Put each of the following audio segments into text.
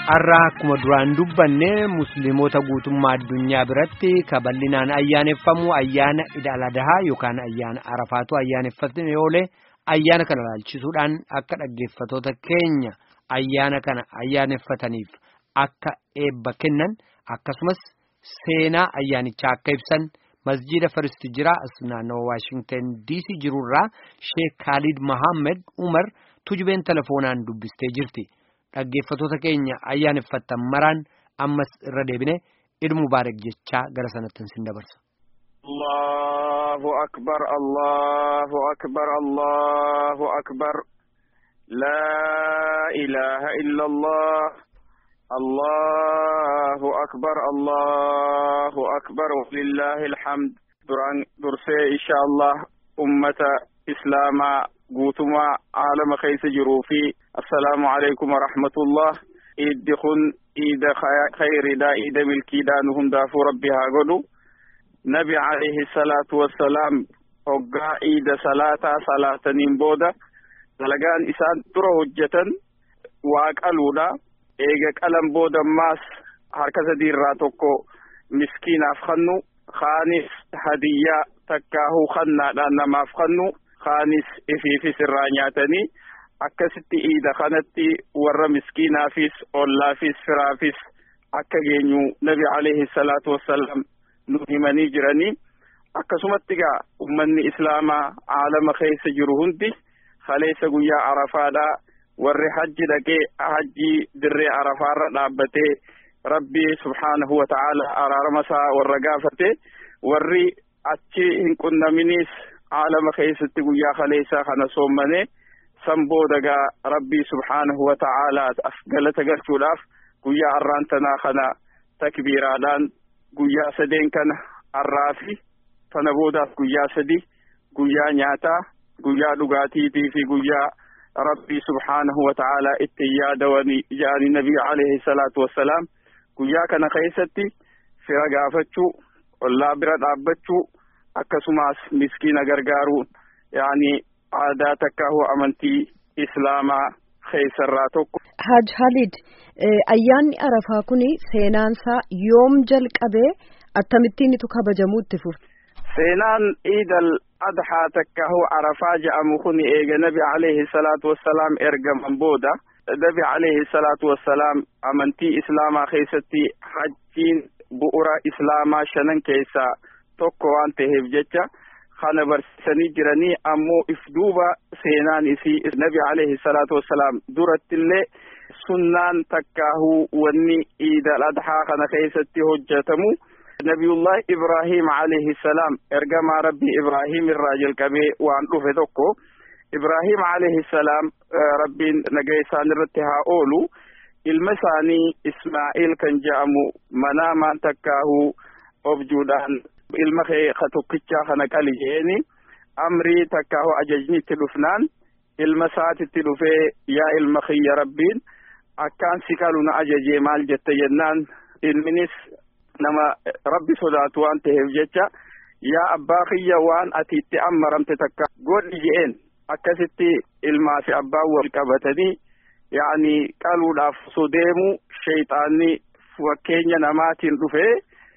har'aa akkuma duraan dubbanne musliimota guutummaa addunyaa biratti kaballinaan ayyaaneffamu ayyaana ida'aladahaa yookaan ayyaana arafaatu ayyaaneffatame oolee ayyaana kana ilaalchisuudhaan akka dhaggeeffatoota keenya ayyaana kana ayyaaneffataniif akka eebba kennan akkasumas seenaa ayyaanichaa akka ibsan masjiida faristi jira as naannawa waashingtan diisii jirurraa sheek kaalid mahammed umar tujubeen telefoonaan dubbistee jirti. dhaggeeffatoota keenya ayyaaneffattan maraan ammas irra deebine iid mubaarak jechaa gara sanatti sin dabarsa. Allahu akbar Allahu akbar Allahu akbar laa ilaaha illa Allah Allahu akbar Allahu akbar walillahi alhamd duraan dursee insha Allah ummata islaamaa guutumaa aalama keessa jiruu fi assalaamu alaikum warahmatullah iiddi kun iida khayridha iida milkiidha nu hundaafuu rabbi haa godhu nabi alayhi salaatu wassalaam hoggaa iida salaataa salaataniin booda dalagaan isaan dura hojjetan waa qaluudha eega qalan booda ammaas harka sadiirraa tokko miskiinaaf kannu kaanis hadiyyaa takkaahuu kannaadhaan namaaf kannu kaanis ifiifis irraa nyaatanii akkasitti iida kanatti warra miskiinaafis ollaafis firaafis akka geenyu nabi alayhi salaatu wassalaam nu himanii jiranii akkasumatti gaa ummanni islaamaa aalama keessa jiru hundi kaleessa guyyaa arafaadhaa warri hajji dhaqee hajjii dirree arafaarra dhaabbatee rabbi subhaanahu wa ta'ala araarama isaa warra gaafate warri achi hin qunnaminiis aalama keessatti guyyaa kaleessaa kana soommane san booda gaa rabbii subhaanahu wa ta'aalaaf galata galchuudhaaf guyyaa arraan tanaa kana takbiiraadhaan guyyaa sadeen kana arraa fi tana boodaaf guyyaa sadi guyyaa nyaataa guyyaa dhugaatiitii fi guyyaa rabbii subhaanahu wa ta'aalaa itti yaadawanii jaanii nabii alayhi salaatu wassalaam guyyaa kana keessatti fira gaafachuu ollaa bira dhaabbachuu akkasumas miskiina gargaaruun yaani aadaa takkaahu amantii islaamaa keessarraa tokko. Haj Halid ayyaanni arafaa kuni seenaansaa yoom jalqabee akkamittiin itu kabajamuu itti fufe. Seenaan iidal adhaa takkaahu arafaa jedhamu kun eega nabi alayhi salaatu wassalaam ergaman booda nabi alayhi salaatu wassalaam amantii islaamaa keessatti hajjiin bu'ura islaamaa shanan keessaa tokko waan ta'eef jecha kana barsiisanii jiranii ammoo if duuba seenaan isii nabi alayhi salaatu wassalaam durattillee sunnaan takkaahuu wanni iidal adhaa kana keessatti hojjetamu nabiyullahi ibrahim alayhi salaam ergamaa rabbii ibrahim irraa jalqabee waan dhufe tokko ibrahim alayhi salaam rabbiin nagaa isaan irratti haa oolu ilma isaanii ismaa'il kan jedhamu manaamaan takkaahuu objuudhaan ilma kee ka tokkichaa kana qali jeeni amrii takkaahu ajajni itti dhufnaan ilma isaatitti dhufee yaa ilma kiyya rabbiin akkaan si qalu na ajajee maal jette jennaan ilminis nama rabbi sodaatu waan ta'eef jecha yaa abbaa kiyya waan ati itti ammaramte takka godhi je'een akkasitti ilmaa fi abbaan wal qabatanii yaani qaluudhaaf osoo deemu shayxaanni fakkeenya namaatiin dhufee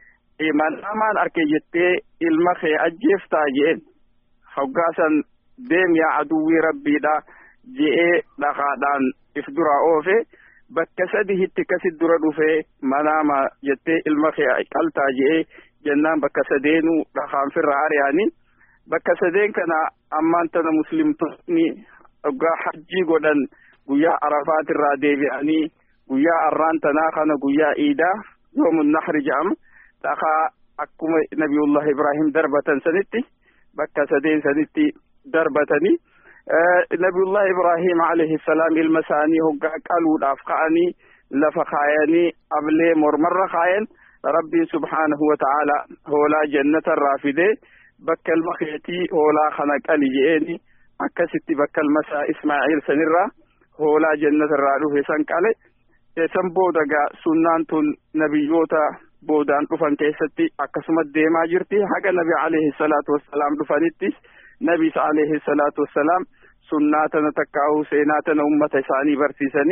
manaamaan arke jettee ilma kee ajjeeftaa je'een hoggaasan deem yaa aduwwii rabbiidha je'ee dhagaadhaan if duraa oofe bakka sadihitti kasit dura dhufee manaama jettee ilma kee qaltaa je'ee jennaan bakka sadeenuu dhagaan firra ari'anii bakka sadeen kana ammaan tana muslimtoonni hoggaa hajjii godhan guyyaa arafaatirraa deebi'anii guyyaa arraan tanaa kana guyyaa iidaa yoomun nahri jedhama dhagaa akkuma nabiyullah ibrahim darbatan sanitti bakka sadeen sanitti darbatanii nabiyullah ibrahim alayhi salaam ilma isaanii hoggaa qaluudhaaf ka'anii lafa kaayanii ablee mormarra kaayan rabbiin subhaanahu wa ta'ala hoolaa jannatarraa fidee bakka ilma keetii hoolaa kana qali je'eeni akkasitti bakka ilma isaa ismaa'iil sanirraa hoolaa jannatarraa dhufe san qale san booda gaa sunnaan tun nabiyyoota boodaan dhufan keessatti akkasumas deemaa jirti haga nabi alayhi salaatu wassalaam dhufanittis nabis alayhi salaatu wassalaam sunnaa tana takkaa'uu seenaa tana ummata isaanii barsiisanii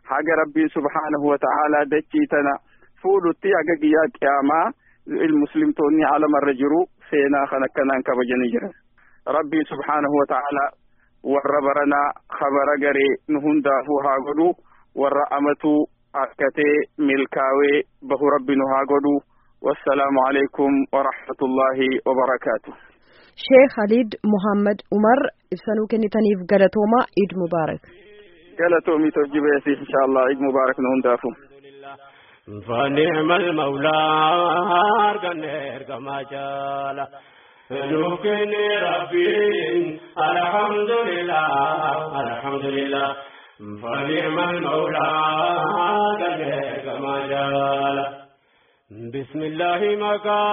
haga rabbiin subhaanahu wa ta'aalaa dachii tana fuudhutti haga guyyaa qiyaamaa muslimtoonni alamarra jiru seenaa kan akkanaan kabajanii jiran rabbiin subhaanahu wa ta'aalaa warra baranaa kabara garee nu hundaafuu haa godhu warra amatuu akkatee milkaawee bahu rabbi nu haa godhu wassalaamu alaikum warahmatullaahi wabarakaatu sheekh Khalid Muhammad Umar ibsanuu kennitaniif galatoomaa Eid Mubaarak. galatoomii tojjibeesi insha allah Eid Mubaarak nu hundaafu. فنعم المولى أرقنا أرقما جالا نوكن ربي الحمد لله الحمد لله فنعم المولى أرقنا أرقما جالا بسم الله مكا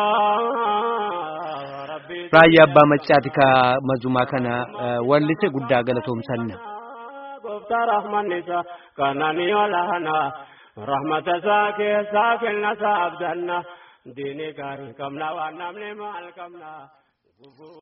ربي raayyaa abbaa maccaati ka mazumaa kana wallise guddaa galatoomsanna. Gooftaa rahmanni isaa kananii olaana rahmata isaa keessaa kenna isaa abdanna diinii gaarii qabna waan namni maal qabna.